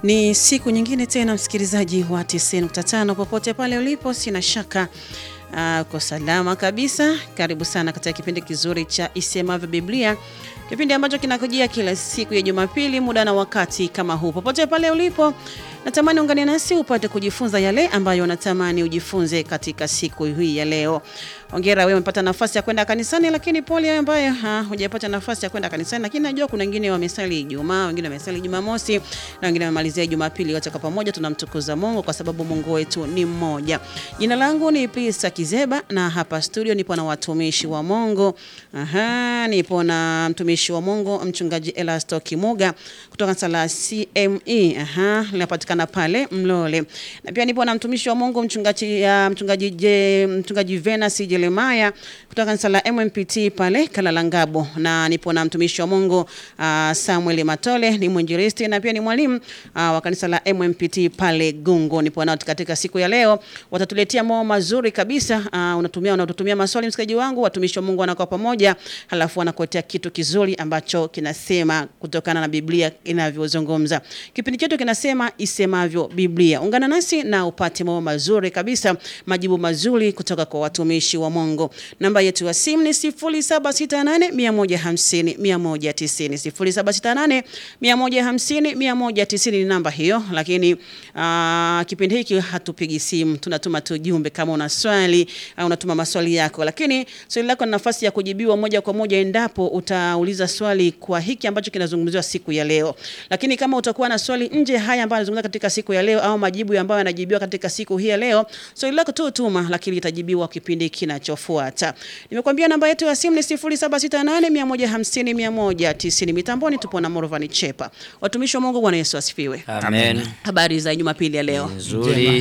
Ni siku nyingine tena, msikilizaji wa 90.5 popote pale ulipo, sina shaka uh, uko salama kabisa. Karibu sana katika kipindi kizuri cha Isemavyo Biblia, kipindi ambacho kinakujia kila siku ya Jumapili muda na wakati kama huu. Popote pale ulipo, natamani ungane nasi upate kujifunza yale ambayo unatamani ujifunze katika siku hii ya leo. Hongera wewe umepata nafasi ya kwenda kanisani, lakini pole wewe ambaye hujapata nafasi ya kwenda kanisani, lakini najua kuna wengine wamesali Ijumaa, wengine wamesali Jumamosi na wengine wamemalizia Jumapili. Wote kwa pamoja tunamtukuza Mungu kwa sababu Mungu wetu ni mmoja. Jina langu ni Pisa Kizeba na hapa studio nipo na watumishi wa Mungu. Aha, nipo na mtumishi wa Mungu mchungaji Elasto Kimuga kutoka sala CME. Aha, linapatikana pale Mlole. Na pia nipo na mtumishi wa Mungu mchungaji ya mchungaji je, mchungaji Venus Jeremiah kutoka kanisa la MMPT pale Kalalangabo, na nipo na mtumishi wa Mungu uh, Samuel Matole ni mwinjilisti na pia ni mwalimu uh, wa kanisa la MMPT pale Gungo. Nipo nao katika siku ya leo, watatuletea mambo mazuri kabisa. Uh, unatumia unatutumia maswali msikaji wangu, watumishi wa Mungu wanakuwa pamoja, halafu wanakuletea kitu kizuri ambacho kinasema kutokana na Biblia inavyozungumza. Kipindi chetu kinasema isemavyo Biblia. Ungana nasi na upate mambo mazuri kabisa, majibu mazuri kutoka kwa watumishi wa Mungu. Namba yetu ya simu ni 0768 150 190. 0768 150 190 ni namba hiyo, lakini uh, kipindi hiki hatupigi simu, tunatuma tu jumbe. Kama una swali au unatuma maswali yako, lakini swali lako na nafasi ya kujibiwa moja kwa moja endapo utauliza swali kwa hiki ambacho kinazungumziwa siku ya leo. Lakini kama utakuwa na swali nje haya ambayo yanazungumziwa katika siku ya leo au majibu ambayo yanajibiwa katika siku hii ya leo, swali lako tu tuma, lakini litajibiwa kipindi kinachofuata. Nimekuambia namba yetu ya simu ni 0768 150 190. Mitamboni tupo na Morvan Chepa. Watumishi wa Mungu, Bwana Yesu asifiwe. Amen. Habari za Jumapili ya leo? Nzuri.